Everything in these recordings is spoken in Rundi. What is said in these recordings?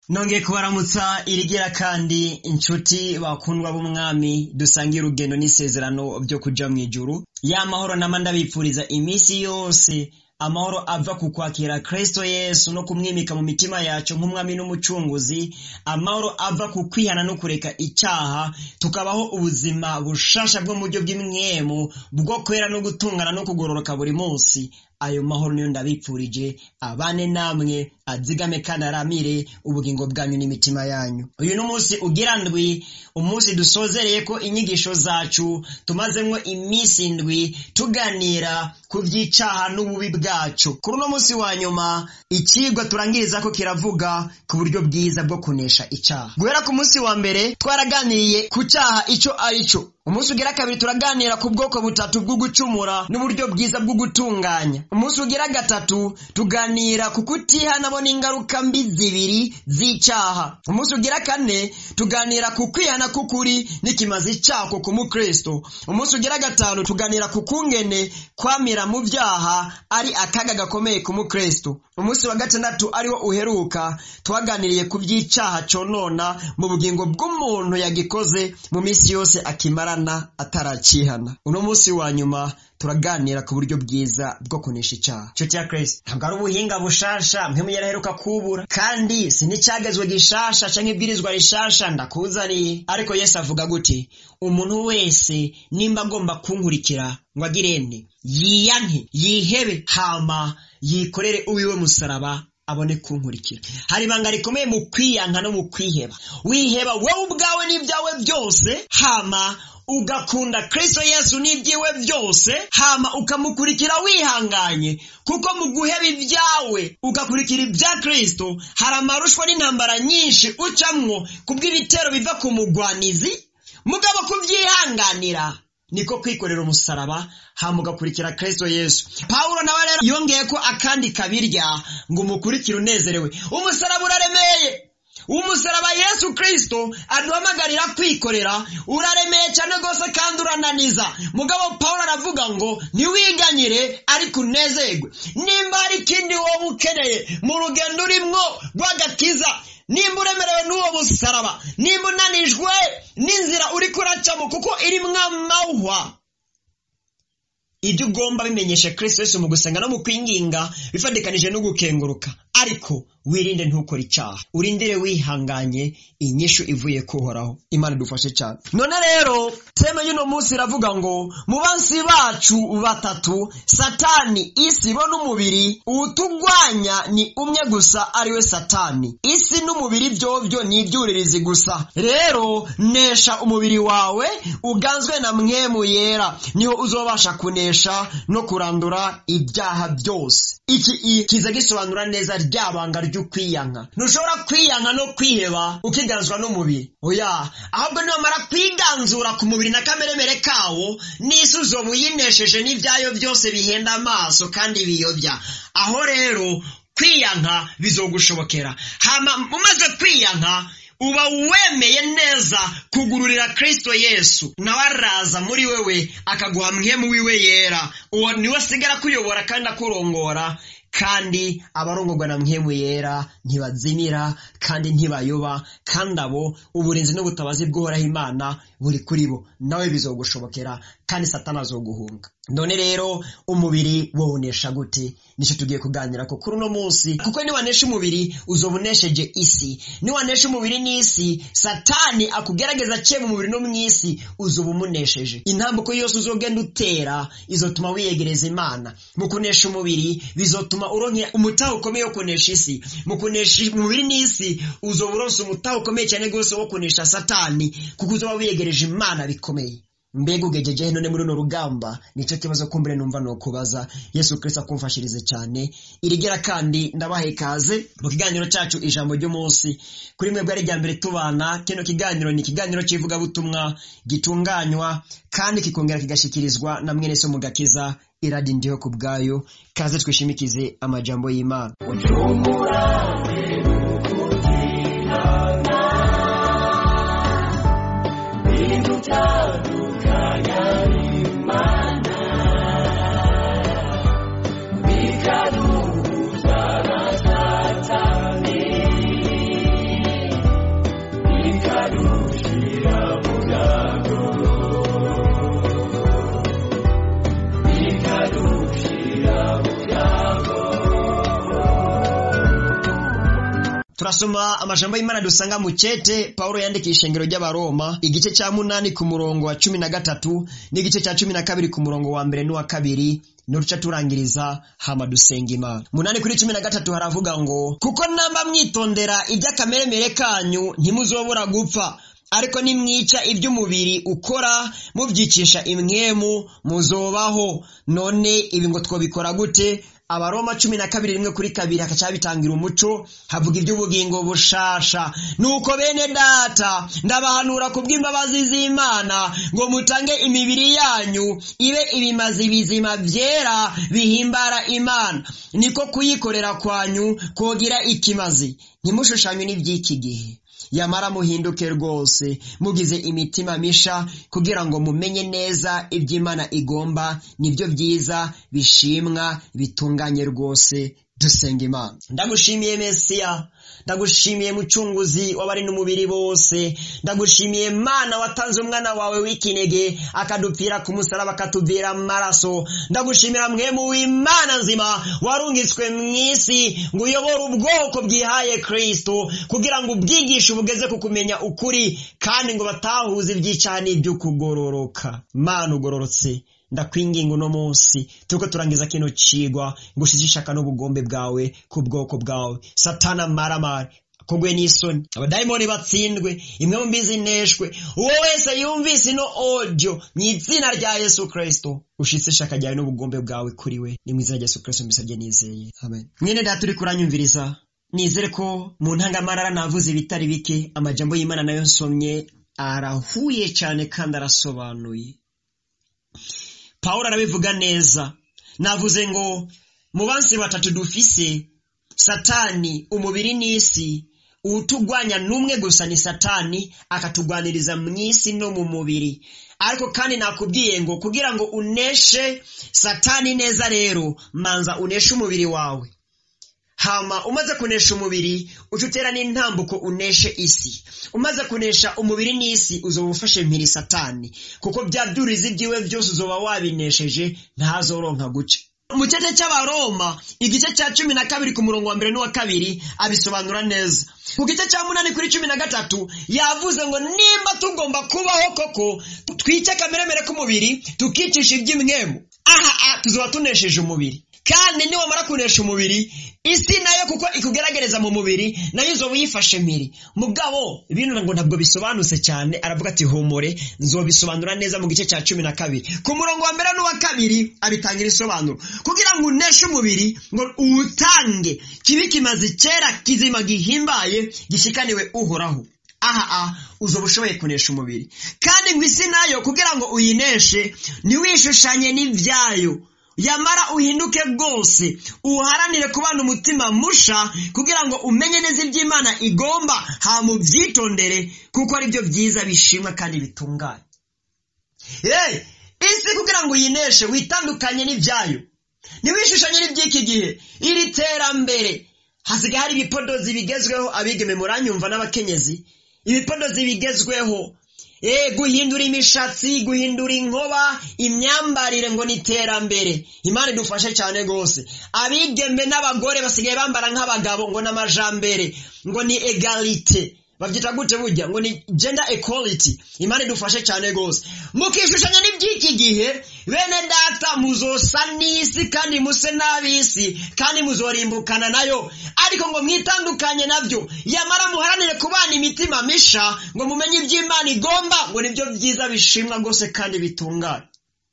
nongeye kubaramutsa irigira kandi inshuti bakundwa b'umwami dusangiye urugendo n'isezerano byo kuja mu ijuru ya mahoro nama ndabipfuriza iminsi yose amahoro ava ku kwakira kristo yesu no kumwimika mu mitima yacu nk'umwami n'umucunguzi amahoro ava ku kwihana no kureka icyaha tukabaho ubuzima bushasha bwo mu buryo bw'imwemu bwo kwera no gutungana no kugororoka buri munsi ayo mahoro niyo ndabipfurije abane namwe azigame kandi aramire ubugingo bwanyu n'imitima yanyu uyu ni umunsi ugira ndwi umunsi dusozereye ko inyigisho zacu tumazemwo iminsi ndwi tuganira ku by'icaha n'ububi bwacu kuri uno munsi wa nyuma ikigwa turangiriza ko kiravuga ku buryo bwiza bwo kunesha icaha guhera ku munsi wa mbere twaraganiriye ku caha ico ari cyo umunsi ugira kabiri turaganira ku bwoko butatu bwo gucumura n'uburyo bwiza bwo gutunganya umunsi ugira gatatu tuganira ku kutihanamo n'ingaruka mbi zibiri z'icaha umunsi ugira kane tuganira ku kwihana k'ukuri n'ikimazi cako ku mukristo umunsi ugira gatanu tuganira ku kungene kwamira mu vyaha ari akaga gakomeye ku mukristo umunsi wa gatandatu ariwo uheruka twaganiriye ku by'icaha conona mu bugingo bw'umuntu yagikoze mu minsi yose akimarana ataracihana uno munsi wa nyuma turaganira ku buryo bwiza bwo kunesha icyaha nshuti ya kristo ntabwo ari ubuhinga bushasha mpemu yaraheruka kubura kandi si n'icyagezwe gishasha canke ibwirizwa rishasha ndakuzaniye ariko yesu avuga gute umuntu wese nimba agomba kunkurikira ngo agirene yiyanke yihebe hama yikorere uwiwe musaraba abone kunkurikira hari ibanga rikomeye mu kwiyanka no mu kwiheba wiheba wowe ubwawe n'ibyawe byose hama ugakunda kristo yesu n'ibyiwe byose hama ukamukurikira wihanganye kuko mu guheba ibyawe ugakurikira ibya kristo hari amarushwa n'intambara nyinshi ucamwo kubw'ibitero biva ku mugwanizi mugabo kubyihanganira niko kwikorera umusaraba hama ugakurikira kristo yesu pawulo nawe rero yongeye ko akandi kabirya ngo umukurikire unezerewe umusaraba uraremeye umusaraba yesu kristo aduhamagarira kwikorera uraremeye cyane rwose kandi urananiza mugabo pawulo aravuga ngo ntiwiganyire ariko unezerwe nimba hari ikindi wowe ukeneye mu rugendo urimwo rw'agakiza nimba uremerewe n'uwo musaraba nimba unanijwe n'inzira uri kuracamo kuko irimwo amahwa ibyo ugomba bimenyesha kristo yesu mu gusenga no mu kwinginga bifatikanije no gukenguruka ariko wirinde ntukore icyaha urindire wihanganye inyishu ivuye kuhoraho imana idufashe cyane none rero teme y'uno munsi iravuga ngo mu bansi bacu batatu satani isi bo n'umubiri uwutugwanya ni umwe gusa ariwe satani isi n'umubiri byovyo ni ibyuririzi gusa rero nesha umubiri wawe uganzwe na mwemu yera niho uzobasha kunesha no kurandura ibyaha byose iki kiza gisobanura neza ryabanga ry'ukwiyanka ntushobora kwiyanka no kwiheba ukiganzwa n'umubiri oya ahubwo niwamara kwiganzura ku mubiri na kameremere kawo n'isi uzoba uyinesheje n'ibyayo byose bihenda amaso kandi biyobya aho rero kwiyanka bizogushobokera hama umaze kwiyanka uba wemeye neza kugururira kristo yesu nawe araza muri wewe akaguha mwemu wiwe yera uwo niwe asigara akuyobora kandi akurongora kandi abarongorwa na mwemu yera ntibazimira kandi ntibayoba kandi abo uburinzi n'ubutabazi bw'uhoraho imana buri kuri bo nawe bizogushobokera kandi satana azoguhunga none rero umubiri wowonesha gute nicyo tugiye kuganira ko kuri uno munsi kuko niwanesha umubiri uzoba unesheje isi niwanesha umubiri n'isi satani akugerageza aciye mu mubiri no mu isi uzoba umunesheje intambuko yose uzogenda utera izotuma wiyegereza imana mu kunesha umubiri bizotuma uronke umutaha ukomeye wo kunesha isi mu kunesha umubiri n'isi uzoba uronse umutaha ukomeye cyane rwose wo kunesha satani kuko uzoba wiyegereje imana bikomeye mbega ugejeje none muri runo rugamba nicyo kibazo kumbure numva no kubaza yesu kristo akumfashirize cyane irigera kandi ndabaha ikaze mu kiganiro cyacu ijambo ry'umunsi kuri mwebwe ari mbere tubana kino kiganiro ni ikiganiro cy'ivugabutumwa gitunganywa kandi kikongera kigashikirizwa na mwene so mu gakiza iradi ndiho ku bwayo kaze twishimikize amajambo y'imana turasoma amajambo y'imana dusanga mu cete pawulo yandikiye ishengero ry'abaroma igice cya munani ku murongo wa cumi na gatatu n'igice cya cumi na kabiri ku murongo wa mbere n'uwa kabiri nuruca turangiriza hama dusenga imana munani kuri cumi na gatatu haravuga ngo kuko namba mwitondera iby'akameremere kanyu ntimuzobura gupfa ariko nimwica iby'umubiri ukora mubyicisha imwemu muzobaho none ibi ngo twabikora gute abaroma cumi na kabiri rimwe kuri kabiri hakaca bitangira umuco havuga iby'ubugingo bushasha nuko bene data ndabahanura ku bw'imbabazi z'imana ngo mutange imibiri yanyu ibe ibimazi bizima byera bihimbara imana niko kuyikorera kwanyu kogira ikimazi ntimushushanywe n'iby'iki gihe yamara muhinduke rwose mugize imitima misha kugira ngo mumenye neza iby'imana igomba nibyo byiza bishimwa bitunganye rwose dusenga imana ndagushimiye mesiya ndagushimiye mucunguzi w'abari n'umubiri bose ndagushimiye mana watanze umwana wawe w'ikinege akadupfira ku musaraba akatuvira amaraso ndagushimira mwemu w'imana nzima warungitswe mu isi ngo uyobore ubwoko bwihaye kristo kugira ngo ubwigishe ubugeze ku kumenya ukuri kandi ngo batahuze iby'icyaha n'iby'ukugororoka mana ugororotse ndakwinginga uno munsi turiko turangiza kino cigwa ngo ushize ishaka n'ubugombe bwawe ku bwoko bwawe satana maramare kugwe n'isoni abadayimoni batsindwe imwe mu mbizi ineshwe uwo wese yumvise ino audio mu izina rya yesu kristo ushitse ishaka ryawe n'ubugombe bwawe kuri we ni mu izina rya yesu kristo mbisabye nizeye amen mwene data uriko uranyumviriza nizere ko mu ntangamarara navuze ibitari bike amajambo y'imana nayo nsomye arahuye cyane kandi arasobanuye pawulo arabivuga neza navuze ngo mu bansi batatu dufise satani umubiri n'isi utugwanya n'umwe gusa ni satani akatugwaniriza mu isi no mu mubiri ariko kandi nakubwiye ngo kugira ngo uneshe satani neza rero manza uneshe umubiri wawe hama umaze kunesha umubiri uca utera n'intambuko uneshe isi umaze kunesha umubiri n'isi uzoba ufashe mpiri satani kuko bya byurizi byiwe byose uzoba wabinesheje ntazoronka guca mu cyece cy'abaroma igice cya cumi na kabiri ku murongo wa mbere n'uwa kabiri abisobanura neza ku gice cya munani kuri cumi na gatatu yavuze ngo nimba tugomba kubaho koko twice akameremere k'umubiri tukicisha iby'imwemu aha aha tuzoba tunesheje umubiri kandi niwamara kunesha umubiri isi nayo kuko ikugeragereza mu mubiri nayo uzoba uyifashe mpiri mugabo bino ngo ntabwo bisobanutse cyane aravuga ati humure nzobisobanura neza mu gice cya cumi na kabiri ku murongo wa mbere n'uwa kabiri abitangira isobanuro kugira ngo uneshe umubiri ngo uwutange kibe kimaze kera kizima gihimbaye gishikaniwe uhoraho aha aha uzoba ushoboye kunesha umubiri kandi ngo isi nayo kugira ngo uyineshe ntiwishushanye n'ibyayo yamara uhinduke rwose uharanire kubana umutima musha kugira ngo umenye neza iby'imana igomba hama ubyitondere kuko ari byo byiza bishimwa kandi bitunganye hey, isi kugira ngo uyineshe witandukanye n'ibyayo ntiwishushanye n'iby'iki gihe iri terambere hasigaye hari ibipodozi bigezweho abigeme muranyumva n'abakenyezi ibipodozi bigezweho e guhindura imishatsi guhindura inkoba imyambarire ngo ni iterambere imana idufashe cyane rwose abigembe n'abagore basigaye bambara nk'abagabo ngo n'amajambere ngo ni egalite babyita gute burya ngo ni gender equality imana idufashe cyane rwose mukishushanya n'iby'iki gihe bene data muzosa n'isi kandi muse n'ab'isi kandi muzorimbukana nayo ariko ngo mwitandukanye nabyo yamara muharanire kubana imitima misha ngo mumenye iby'imana igomba ngo nibyo byiza bishimwa rwose kandi bitunganye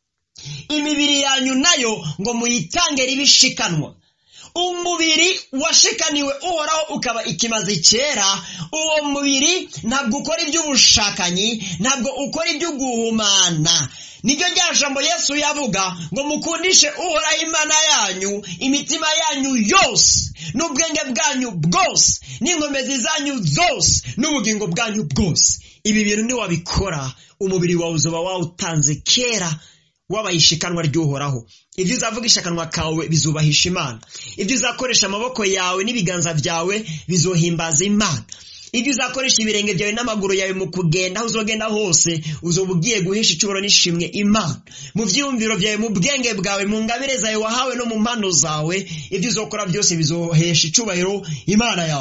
imibiri yanyu nayo ngo muyitange ribishikanwa umubiri washikaniwe uhoraho ukaba ikimazi cyera uwo mubiri ntabwo ukora iby'ubushakanyi ntabwo ukora iby'uguhumana nibyo rya jambo yesu yavuga ngo mukundishe uhoraho imana yanyu imitima yanyu yose n'ubwenge bwanyu bwose n'inkomezi zanyu zose n'ubugingo bwanyu bwose ibi bintu niwabikora umubiri wawe uzoba wawutanze kera wabaye ishikanwa ry'uhoraho ibyo uzavuga ishakanwa kawe bizubahisha imana ibyo uzakoresha amaboko yawe n'ibiganza byawe bizohimbaza imana ibyo uzakoresha ibirenge byawe n'amaguru yawe mu kugenda aho uzogenda hose uzoba ugiye guhisha icuburo n'ishimwe imana mu byiyumviro byawe mu bwenge bwawe mu ngabire zawe wahawe no mu mpano zawe ibyo uzokora byose bizohesha icubahiro imana yawe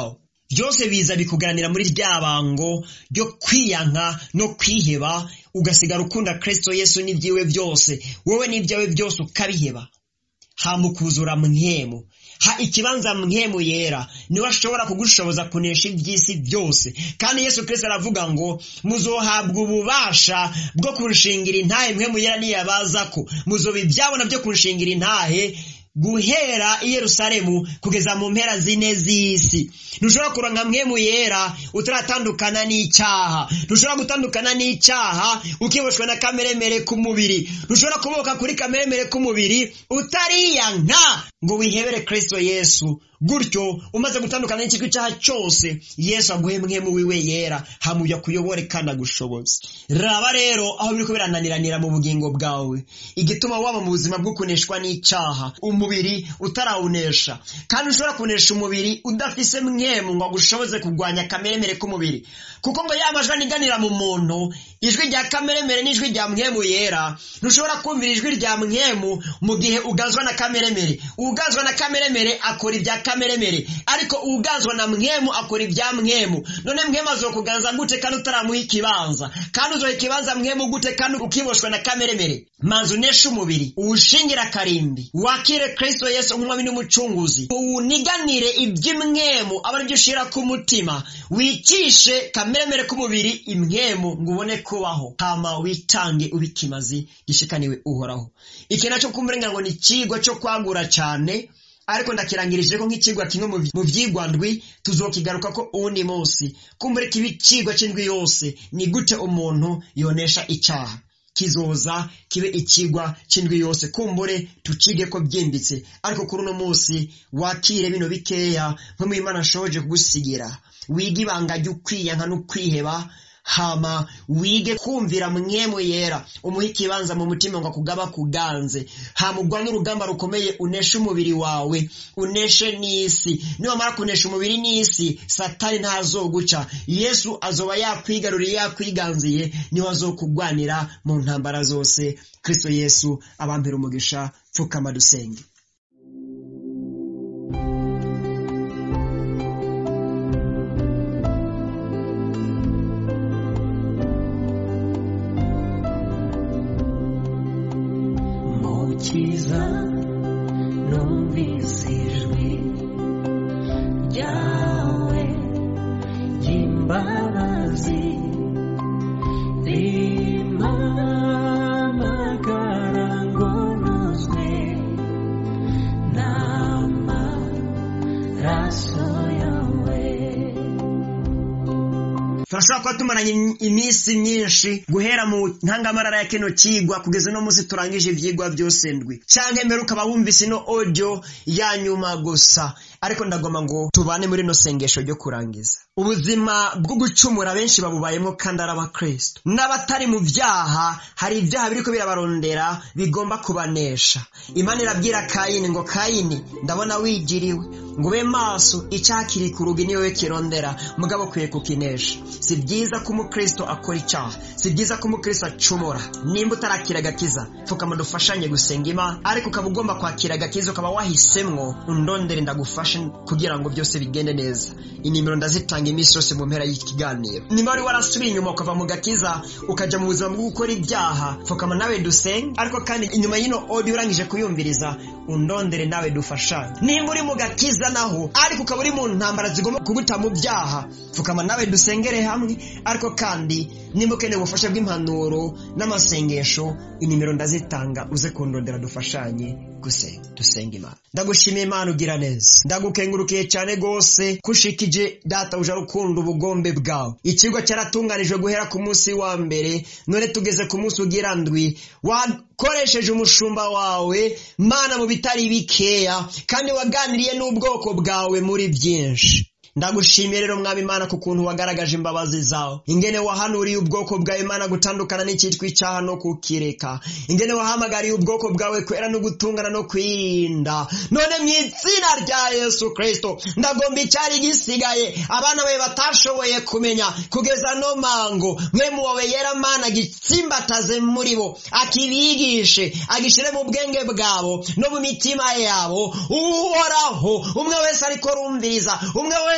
byose biza bikuganira muri rya bango ryo kwiyanka no kwiheba ugasigara ukunda kristo yesu n'ibyiwe byose wowe n'ibyawe byose ukabiheba hamukuzura mwemu ha ikibanza mwemu yera niwe ashobora kugushoboza kunesha iby'isi byose kandi yesu kirisito aravuga ngo muzohabwa ububasha bwo kurushingira intahe mwemu yera niyabaza ko muzoba ibyabona byo kurushingira intahe guhera i yerusalemu kugeza mu mpera zine z'isi ntushobora kuronka mwemu yera utaratandukana n'icyaha ntushobora gutandukana n'icyaha ukiboshwe na kameremere k'umubiri ntushobora kuboka kuri kameremere k'umubiri utariyanka ngo wihebere kristo yesu gutyo umaze gutandukana n'ikigo icyaha cyose yesu aguhe mwemu wiwe yera hamuya kuyobore kandi agushoboze raba rero aho biriko birananiranira mu bugingo bwawe igituma waba mu buzima bwo kuneshwa n'icyaha umubiri utarawunesha kandi ushobora kunesha umubiri udafise mwemu ngo agushoboze kurwanya kameremere k'umubiri kuko ngo yamajwi aniganira mu muntu ijwi rya kameremere n'ijwi rya mwemu yera ntushobora kumvira ijwi rya mwemu mu gihe ugazwa na kameremere ugazwa na kameremere akora ibya kameremere ariko ugazwa na mwemu akora ibya mwemu none mwemu azokuganza gute kandi utaramuha ikibanza kandi uzoha ikibanza mwemu gute kandi ukiboshwe na kameremere manza uneshe umubiri uwushingire akarimbi wakire kristo yesu nk'umwami n'umucunguzi uwuniganire iby'imwemu aba aribyo ushira ku mutima wicishe kameremere k'umubiri imwemu ngo ubone kubaho hama witange ubikimazi gishikaniwe uhoraho iki nacyo kumburenga ngo ni ikigwa cyo kwagura cyane ariko ndakirangirije ko nk'ikigwa kimwe mu byigwa ndwi tuzokigaruka ko uwundi munsi kumbure kiba ikigwa cy'indwi yose ni gute umuntu yonesha icyaha kizoza kibe ikigwa cy'indwi yose kumbure tucige ko byimbitse ariko kuri uno munsi wakire bino bikeya nko Imana ashoje kugusigira wiga ibanga ry'ukwiyanka n'ukwiheba hama wige kumvira mwemu yera umuhe ikibanza mu mutima ngo akugaba kuganze hama urwane urugamba rukomeye uneshe umubiri wawe uneshe n'isi niwamara kunesha umubiri n'isi satani ntazoguca yesu azoba yakwigaruriye yakwiganziye niwe azokugwanira mu ntambara zose kristo yesu abampera umugisha pfukama dusenge mukiza numvise ijwi ryawe ry'imbabazi rimpamagara ngo nuzwe n'amaraso yawe turashobora kuba tumaranye iminsi myinshi guhera mu ntangamarara ya kino kigwa kugeza uno munsi turangije ivyigwa byose ndwi canke mbere ukaba wumvise ino audio ya nyuma gusa ariko ndagoma ngo tubane muri no sengesho ryo kurangiza ubuzima bwo gucumura benshi babubayemo kandi ari abakristo n'abatari mu byaha hari ibyaha biriko birabarondera bigomba kubanesha imana irabwira kayini ngo kayini ndabona wigiriwe ngo ube maso icyaha kiri ku rugi niwe kirondera mugabo ukwiye kukinesha si byiza ko umukristo akora icyaha si byiza ko umukristo acumura nimba utarakira agakiza pfukama dufashanye gusenga imana ariko ukaba ugomba kwakira agakiza ukaba wahisemwo undondere ndagufashe kugira ngo byose bigende neza inimero ndazitanga iminsi yose mu mpera y'ikiganiro niba wari warasubiye inyuma ukava mu gakiza ukaja mu buzima bwo gukora ibyaha pfukama nawe dusenge ariko kandi inyuma y'ino audio urangije kuyumviriza undondere nawe dufashanye nimba uri mu gakiza naho ariko ukaba uri mu ntambara zigomba kuguta mu byaha pfukama nawe dusengere hamwe ariko kandi nimba ukeneye ubufasha bw'impanuro n'amasengesho inimero ndazitanga uze kundondera dufashanye gusenga dusenga imana ndagushimiye imana ugira neza ndagukengurukiye cyane rwose kushikije data uje rukunda ubugombe bwawe ikigo cyaratunganijwe guhera ku munsi wa mbere none tugeze ku munsi ugira ndwi wakoresheje umushumba wawe mana mu bitari bikeya kandi waganiriye n'ubwoko bwawe muri byinshi ndagushimiye rero mwami imana ku kuntu wagaragaje imbabazi zawe ingene wahanuriye ubwoko bwawe imana gutandukana n'icyitwa icyaha no kukireka ingene wahamagariye ubwoko bwawe kwera no gutungana no kwirinda none mu izina rya yesu kirisito ndagomba icyari gisigaye abana bawe batashoboye kumenya kugeza no mango mwemu wawe yera mana gitsimbataze muri bo akibigishe agishyire mu bwenge bwabo no mu mitima yabo uhoraho umwe wese ariko rumviriza umwe wese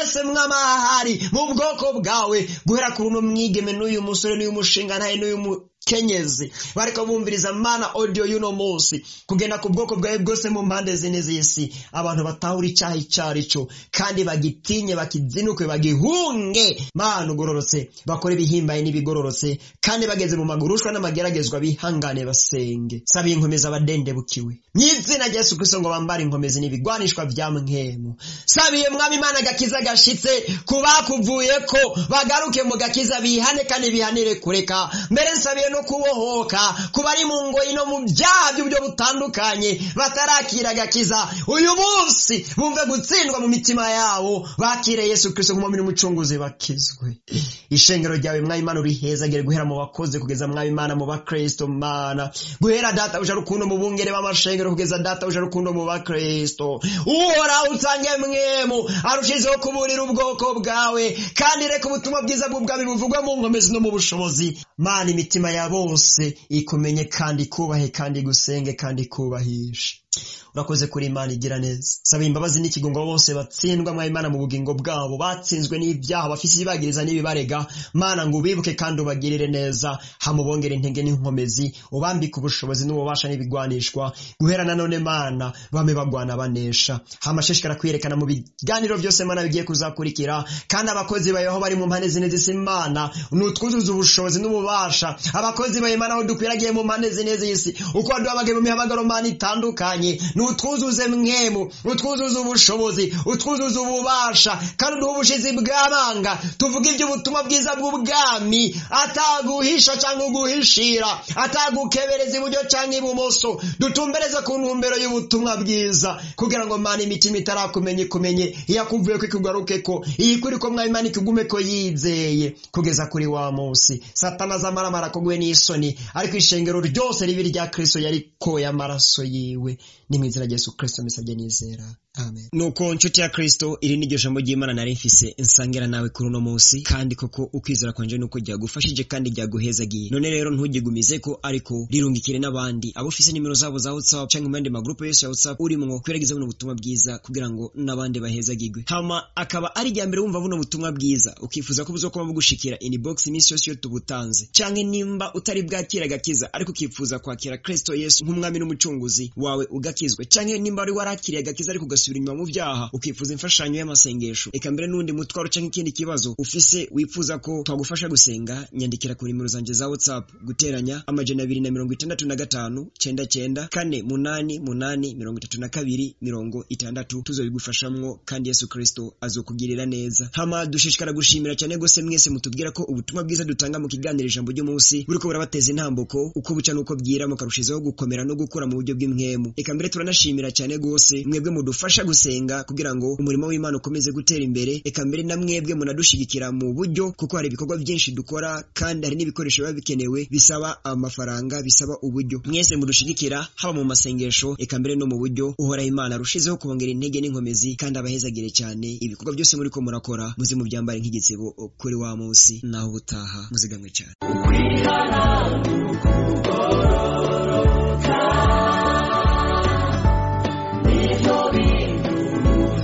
wese mwamahari mu bwoko bwawe guhera kuri uno mwigeme n'uyu musore n'uyu mushinga ntaye n'uyu mukenyezi bariko bumviriza mana audio y'uno munsi kugenda ku bwoko bwawe bwose mu mpande zine z'isi abantu batahura icyaha icyo ari cyo kandi bagitinye bakizinuke bagihunge mana ugororotse bakore ibihimbaye n'ibigororotse kandi bageze mu magurushwa n'amageragezwa bihangane basenge sabiye inkomezi abadendebukiwe mu izina rya yesu kristo ngo bambare inkomezi n'ibigwanishwa bya mwemu sabiye mwami imana agakiza gashitse ku bakuvuye ko bagaruke mu gakiza bihane kandi bihanire kureka mbere nsabiye no kubohoka ku bari mu ngoyi no mu byaha by'uburyo butandukanye batarakira agakiza uyu munsi bumve gutsindwa mu mitima yabo bakire yesu kristo nk'umwami n'umucunguzi bakizwe ishengero ryawe mwami imana urihezagire guhera mu bakozi kugeza mwami imana mu bakristo mana guhera data uja rukundo mu bungere b'amashengero kugeza data uja rukundo mu bakristo uhoraho usange mwemu arushizeho kuburira ubwoko bwawe kandi reka ubutumwa bwiza bw'ubwami buvugwe mu nkomezi no mu bushobozi mana imitima ya bose ikumenye kandi ikubahe kandi igusenge kandi ikubahishe urakoze kuri imana igira neza saba imbabazi n'ikigongo bose batsindwa mwa imana mu bugingo bwabo batsinzwe n'ibyaha bafise ibibagiriza n'ibibarega mana ngo ubibuke kandi ubagirire neza hamubongere intege n'inkomezi ubambike ubushobozi n'ububasha n'ibigwanishwa guhera nanone mana bame bagwana banesha hamashishikara kwiyerekana mu biganiro byose mana bigiye kuzakurikira kandi abakozi bayeho bari mu mpande zine z'isi mana nutwuzuza ubushobozi n'ububasha abakozi bawe mana aho dukwiragiye mu mpande zine z'isi uko waduhamagaye mu mihamagaro mana itandukanye nutwuzuze mwemu utwuzuze ubushobozi utwuzuze ububasha kandi uduhe ubushizi bw'abanga tuvuga iby'ubutumwa bwiza bw'ubwami ataguhisha cyangwa uguhishira atagukebereza iburyo cyangwa ibumoso dutumbereze ku ntumbero y'ubutumwa bwiza kugira ngo mana imitima itarakumenya ikumenye iyakuvuye ko ikugaruke ko iyikuri ko mwami imana ikugume ko yizeye kugeza kuri wa munsi satana azamaramara koguwe n'isoni ariko ishengero ryose ribi rya kristo yarikoye amaraso yiwe ni mu izina rya yesu kristo mbisabye nizera amen nuko nshuti ya kristo iri ni ryo jambo ry'imana nari mfise nsangira nawe kuri uno munsi kandi koko ukwizera kwanje nuko ryagufashije kandi ryaguhezagiye none rero ntugigumize ko ariko rirungikire n'abandi abo ufise nimero zabo za whatsapp cyangwa mu yandi magrupe yose ya whatsapp urimwo kwerageza buno butumwa bwiza kugira ngo n'abandi bahezagirwe hama akaba ari irya mbere wumva buno butumwa bwiza ukifuza ko buzokuba bugushikira inbox iminsi yose iyo tubutanze canke nimba utari bwakira agakiza ariko ukifuza kwakira kristo yesu nk'umwami n'umucunguzi wawe ugakizwe canke nimba wari warakiriye agakiza ariko ugasubira inyuma mu byaha ukifuza imfashanyo y'amasengesho eka mbere n'undi mutwaro canke ikindi kibazo ufise wifuza ko twagufasha gusenga nyandikira ku nimero zanje za whatsapp guteranya amajana abiri na mirongo itandatu na gatanu cenda cenda kane munani munani mirongo itatu na kabiri mirongo itandatu tuzobigufashamwo kandi yesu kristo azokugirira neza hama dushishikara gushimira cyane gose mwese mutubwira ko ubutumwa bwiza dutanga mu kiganiro ijambo ry'umunsi buriko burabateza intambuko uko buca n'uko bwira mukarushizaho gukomera no gukura mu buryo bw'imwemu eka mbere turanashimira cyane gose mwebwe mudufasha gusenga kugira ngo umurimo w'imana ukomeze gutera imbere eka mbere na mwebwe munadushigikira mu buryo kuko hari ibikorwa byinshi dukora kandi hari n'ibikoresho biba bikenewe bisaba amafaranga bisaba uburyo mwese mudushigikira haba mu masengesho eka mbere no mu buryo uhoraho imana arushizeho kubongera intege n'inkomezi kandi abahezagire cyane ibikorwa byose muri ko murakora muze mubyambare nk'igitsebo kuri wa munsi naho ubutaha muzigamwe cyane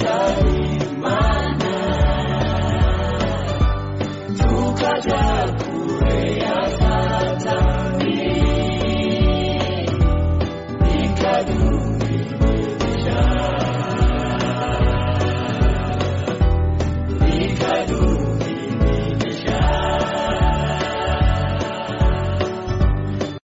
tukajya